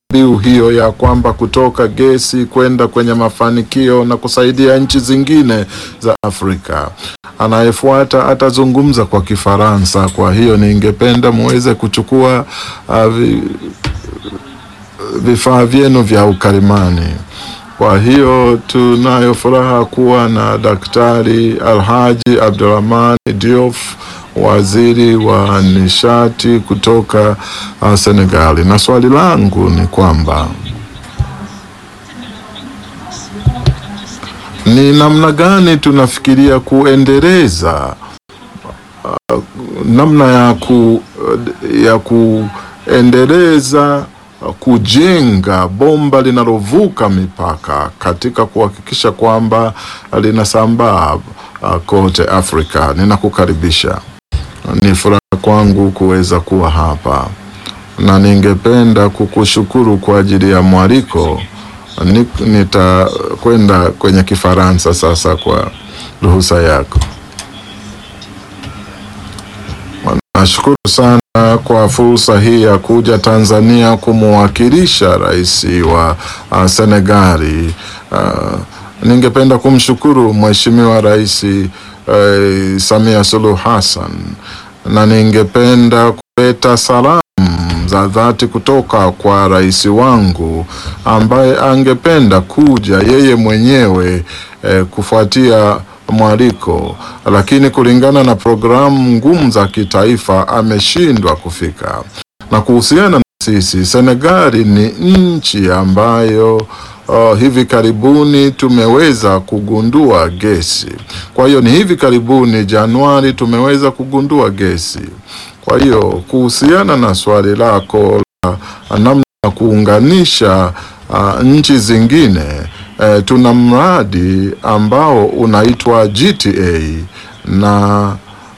mbiu hiyo ya kwamba kutoka gesi kwenda kwenye mafanikio na kusaidia nchi zingine za Afrika. Anayefuata atazungumza kwa Kifaransa, kwa hiyo ningependa muweze kuchukua uh, vi, vifaa vyenu vya ukalimani. Kwa hiyo tunayo furaha kuwa na Daktari Alhaji Abdurahman Diouf, waziri wa nishati kutoka uh, Senegali, na swali langu ni kwamba ni namna gani tunafikiria kuendeleza uh, namna ya ku, ya kuendeleza kujenga bomba linalovuka mipaka katika kuhakikisha kwamba linasambaa uh, kote Afrika. Ninakukaribisha, ni furaha kwangu kuweza kuwa hapa na ningependa kukushukuru kwa ajili ya mwaliko. Nitakwenda kwenye Kifaransa sasa kwa ruhusa yako. Nashukuru sana kwa fursa hii ya kuja Tanzania kumwakilisha rais wa uh, Senegali. Uh, ningependa kumshukuru Mheshimiwa Rais uh, Samia Suluhu Hassan na ningependa kuleta salamu za dhati kutoka kwa rais wangu ambaye angependa kuja yeye mwenyewe eh, kufuatia mwaliko lakini kulingana na programu ngumu za kitaifa ameshindwa kufika. Na kuhusiana na sisi, Senegali ni nchi ambayo uh, hivi karibuni tumeweza kugundua gesi. Kwa hiyo ni hivi karibuni Januari tumeweza kugundua gesi. Kwa hiyo kuhusiana na swali lako la namna ya kuunganisha uh, nchi zingine E, tuna mradi ambao unaitwa GTA na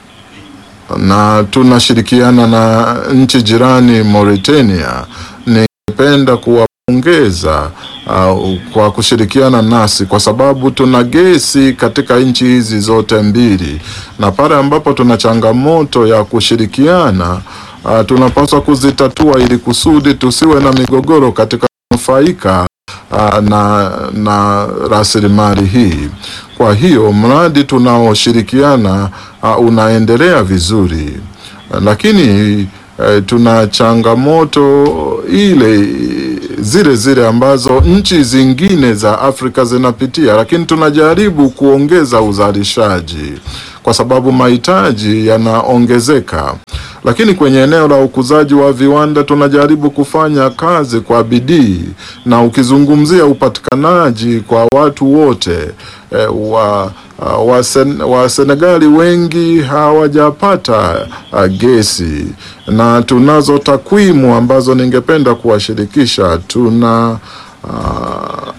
na tunashirikiana na nchi jirani Mauritania. Ningependa kuwapongeza uh, kwa kushirikiana nasi kwa sababu tuna gesi katika nchi hizi zote mbili, na pale ambapo tuna changamoto ya kushirikiana uh, tunapaswa kuzitatua ili kusudi tusiwe na migogoro katika kunufaika Uh, na, na rasilimali hii. Kwa hiyo mradi tunaoshirikiana uh, unaendelea vizuri, uh, lakini uh, tuna changamoto ile zile zile ambazo nchi zingine za Afrika zinapitia, lakini tunajaribu kuongeza uzalishaji kwa sababu mahitaji yanaongezeka lakini kwenye eneo la ukuzaji wa viwanda tunajaribu kufanya kazi kwa bidii, na ukizungumzia upatikanaji kwa watu wote e, wa, wa, sen, wa Senegali wengi hawajapata uh, gesi, na tunazo takwimu ambazo ningependa kuwashirikisha. Tuna uh,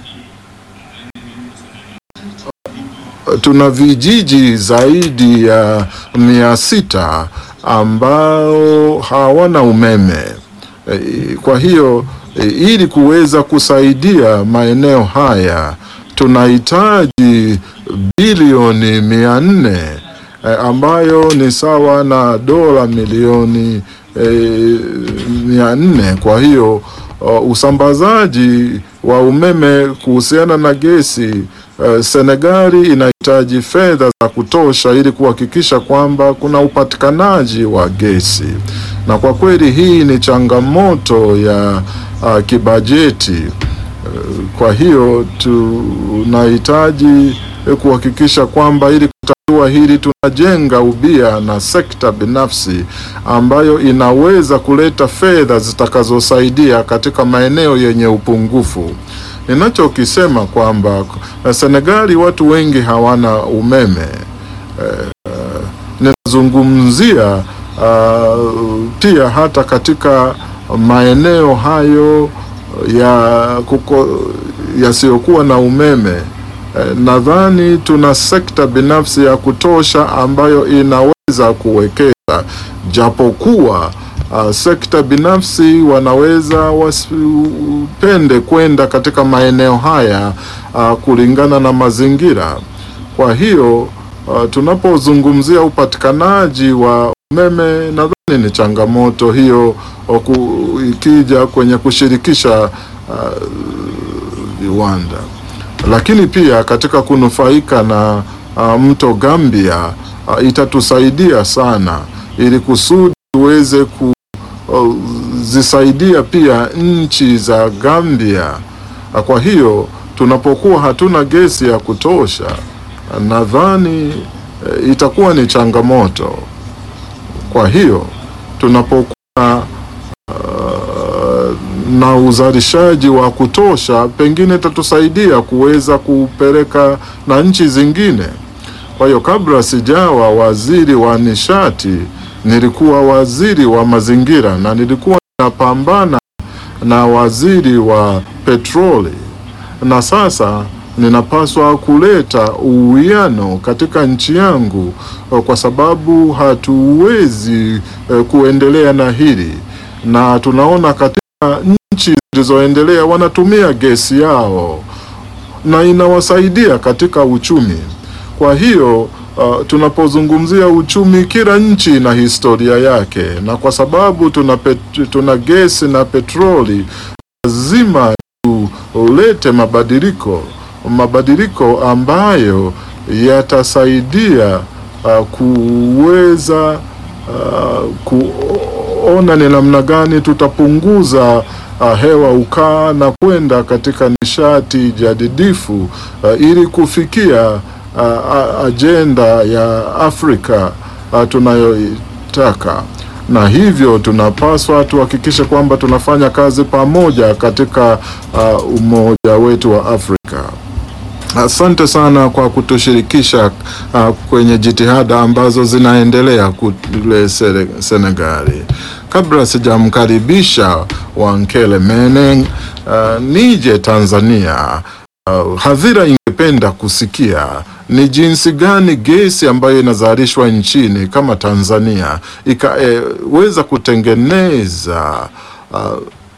tuna vijiji zaidi ya mia sita ambao hawana umeme. E, kwa hiyo e, ili kuweza kusaidia maeneo haya tunahitaji bilioni mia nne e, ambayo ni sawa na dola milioni e, mia nne. Kwa hiyo uh, usambazaji wa umeme kuhusiana na gesi Uh, Senegali inahitaji fedha za kutosha ili kuhakikisha kwamba kuna upatikanaji wa gesi, na kwa kweli hii ni changamoto ya uh, kibajeti. Uh, kwa hiyo tunahitaji kuhakikisha kwamba ili kutatua hili tunajenga ubia na sekta binafsi ambayo inaweza kuleta fedha zitakazosaidia katika maeneo yenye upungufu. Ninachokisema kwamba Senegali watu wengi hawana umeme. Uh, ninazungumzia uh, pia hata katika maeneo hayo ya kuko yasiyokuwa na umeme uh, nadhani tuna sekta binafsi ya kutosha ambayo inaweza kuwekeza japokuwa Uh, sekta binafsi wanaweza wasipende kwenda katika maeneo haya uh, kulingana na mazingira. Kwa hiyo uh, tunapozungumzia upatikanaji wa umeme nadhani ni changamoto hiyo oku, ikija kwenye kushirikisha viwanda uh, lakini pia katika kunufaika na uh, mto Gambia uh, itatusaidia sana ili kusudi tuweze kuzisaidia pia nchi za Gambia. Uh, kwa hiyo tunapokuwa hatuna gesi ya kutosha, uh, nadhani uh, itakuwa ni changamoto. Kwa hiyo tunapokuwa uh, na uzalishaji wa kutosha, pengine itatusaidia kuweza kupeleka na nchi zingine. Kwa hiyo kabla sijawa waziri wa nishati, nilikuwa waziri wa mazingira na nilikuwa napambana na waziri wa petroli, na sasa ninapaswa kuleta uwiano katika nchi yangu, kwa sababu hatuwezi kuendelea na hili, na tunaona katika nchi zilizoendelea wanatumia gesi yao na inawasaidia katika uchumi. Kwa hiyo uh, tunapozungumzia uchumi, kila nchi ina historia yake, na kwa sababu tuna, pet, tuna gesi na petroli, lazima tulete mabadiliko mabadiliko ambayo yatasaidia uh, kuweza uh, kuona ni namna gani tutapunguza uh, hewa ukaa na kwenda katika nishati jadidifu uh, ili kufikia uh, ajenda ya Afrika uh, tunayoitaka na hivyo tunapaswa tuhakikishe kwamba tunafanya kazi pamoja katika uh, umoja wetu wa Afrika. Asante sana kwa kutushirikisha uh, kwenye jitihada ambazo zinaendelea kule Senegali. Kabla sijamkaribisha Wankele Meneng uh, nije Tanzania, uh, hadhira ingependa kusikia ni jinsi gani gesi ambayo inazalishwa nchini kama Tanzania ikaweza e, kutengeneza uh,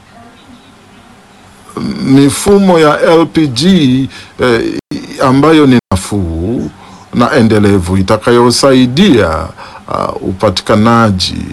mifumo ya LPG eh, ambayo ni nafuu na endelevu itakayosaidia uh, upatikanaji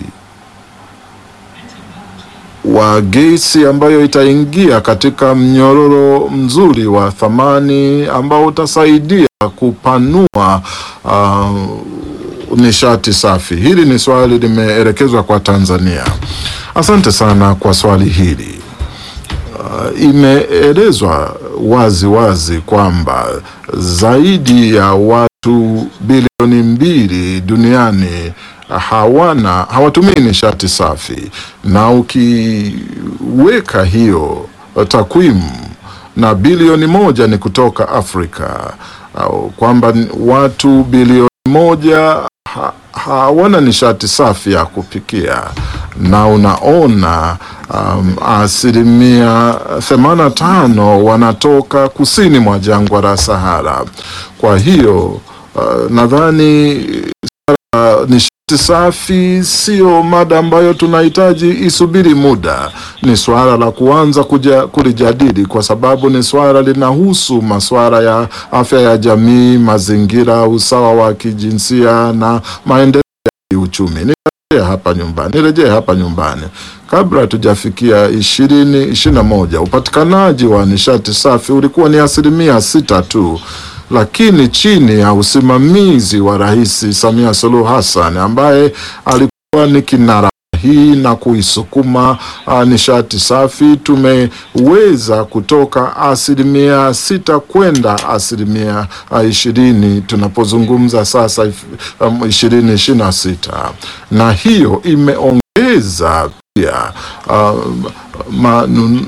wa gesi ambayo itaingia katika mnyororo mzuri wa thamani ambao utasaidia kupanua uh, nishati safi. Hili ni swali limeelekezwa kwa Tanzania. Asante sana kwa swali hili. Uh, imeelezwa wazi wazi kwamba zaidi ya watu bilioni mbili duniani hawana hawatumii nishati safi, na ukiweka hiyo takwimu na bilioni moja ni kutoka Afrika, uh, kwamba watu bilioni moja ha, hawana nishati safi ya kupikia na unaona um, asilimia themanini na tano wanatoka kusini mwa jangwa la Sahara. Kwa hiyo uh, nadhani uh, nishati safi sio mada ambayo tunahitaji isubiri muda. Ni swala la kuanza kuja kulijadili, kwa sababu ni swala linahusu masuala ya afya ya jamii, mazingira, usawa wa kijinsia na maendeleo ya kiuchumi hapa nyumbani nirejee hapa nyumbani, kabla tujafikia ishirini ishirini na moja upatikanaji wa nishati safi ulikuwa ni asilimia sita tu, lakini chini ya usimamizi wa Rais Samia Suluhu Hassan ambaye alikuwa ni kinara hii na kuisukuma uh, nishati safi, tumeweza kutoka asilimia sita kwenda asilimia uh, ishirini tunapozungumza sasa ishirini ishirini na sita na hiyo imeongeza pia uh, manun,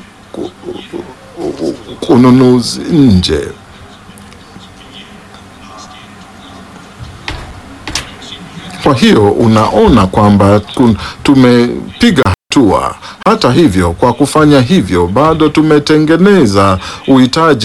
ununuzi nje Kwa hiyo unaona kwamba tumepiga hatua. Hata hivyo, kwa kufanya hivyo, bado tumetengeneza uhitaji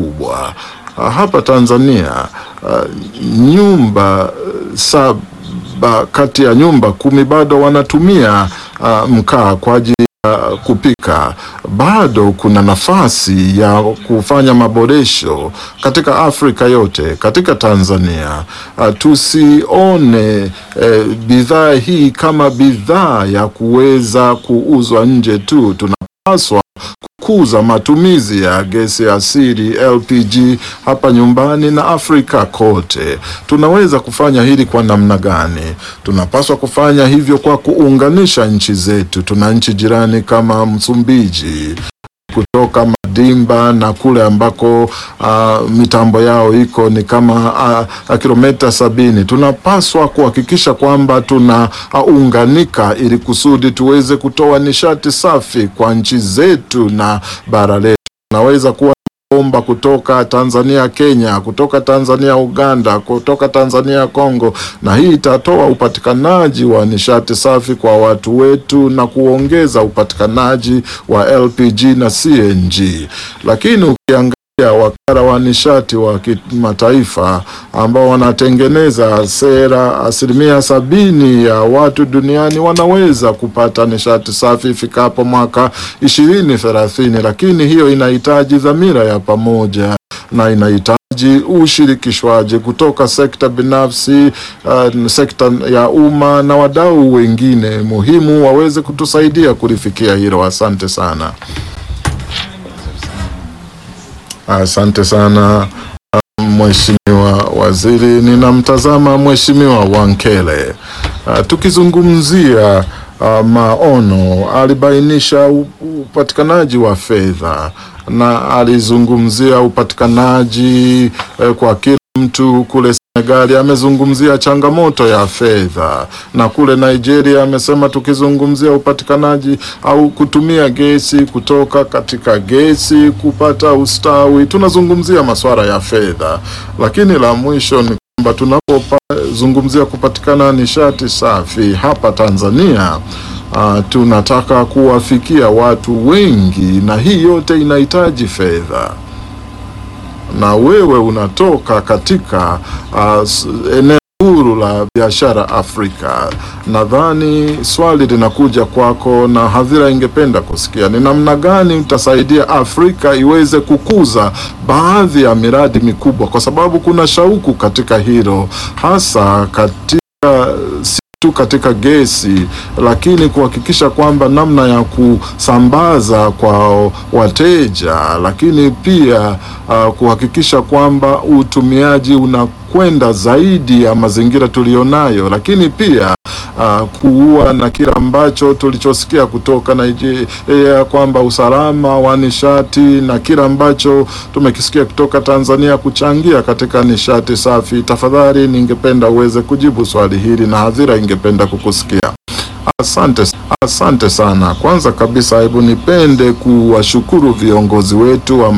mkubwa hapa Tanzania. Uh, nyumba saba saba kati ya nyumba kumi bado wanatumia uh, mkaa kwa ajili ya kupika. Bado kuna nafasi ya kufanya maboresho katika Afrika yote, katika Tanzania. Uh, tusione eh, bidhaa hii kama bidhaa ya kuweza kuuzwa nje tu. Tunapaswa kukuza matumizi ya gesi asili LPG hapa nyumbani na Afrika kote. Tunaweza kufanya hili kwa namna gani? Tunapaswa kufanya hivyo kwa kuunganisha nchi zetu. Tuna nchi jirani kama Msumbiji kutoka Madimba na kule ambako uh, mitambo yao iko ni kama uh, kilomita sabini. Tunapaswa kuhakikisha kwamba tunaunganika ili kusudi tuweze kutoa nishati safi kwa nchi zetu na bara letu. Tunaweza kuwa bomba kutoka Tanzania Kenya, kutoka Tanzania Uganda, kutoka Tanzania Kongo, na hii itatoa upatikanaji wa nishati safi kwa watu wetu na kuongeza upatikanaji wa LPG na CNG. Lakini ukiangalia wakala wa nishati wa kimataifa ambao wanatengeneza sera, asilimia sabini ya watu duniani wanaweza kupata nishati safi ifikapo mwaka ishirini thelathini, lakini hiyo inahitaji dhamira ya pamoja na inahitaji ushirikishwaji kutoka sekta binafsi, uh, sekta ya umma na wadau wengine muhimu waweze kutusaidia kulifikia hilo. Asante sana. Asante sana Mheshimiwa Waziri. Ninamtazama Mheshimiwa Wankele. Uh, tukizungumzia uh, maono, alibainisha upatikanaji wa fedha na alizungumzia upatikanaji eh, kwa kila mtu kule Senegali amezungumzia changamoto ya fedha, na kule Nigeria amesema tukizungumzia upatikanaji au kutumia gesi kutoka katika gesi kupata ustawi, tunazungumzia masuala ya fedha. Lakini la mwisho ni kwamba tunapozungumzia kupatikana nishati safi hapa Tanzania Uh, tunataka kuwafikia watu wengi na hii yote inahitaji fedha na wewe unatoka katika uh, eneo huru la biashara Afrika. Nadhani swali linakuja kwako na hadhira ingependa kusikia ni namna gani utasaidia Afrika iweze kukuza baadhi ya miradi mikubwa, kwa sababu kuna shauku katika hilo, hasa katika tu katika gesi, lakini kuhakikisha kwamba namna ya kusambaza kwa wateja, lakini pia uh, kuhakikisha kwamba utumiaji unakwenda zaidi ya mazingira tuliyonayo, lakini pia uh, kuua na kile ambacho tulichosikia kutoka Nigeria kwamba usalama wa nishati na kile ambacho tumekisikia kutoka Tanzania kuchangia katika nishati safi. Tafadhali ningependa uweze kujibu swali hili na hadhira ingependa kukusikia. Asante, asante sana. Kwanza kabisa, hebu nipende kuwashukuru viongozi wetu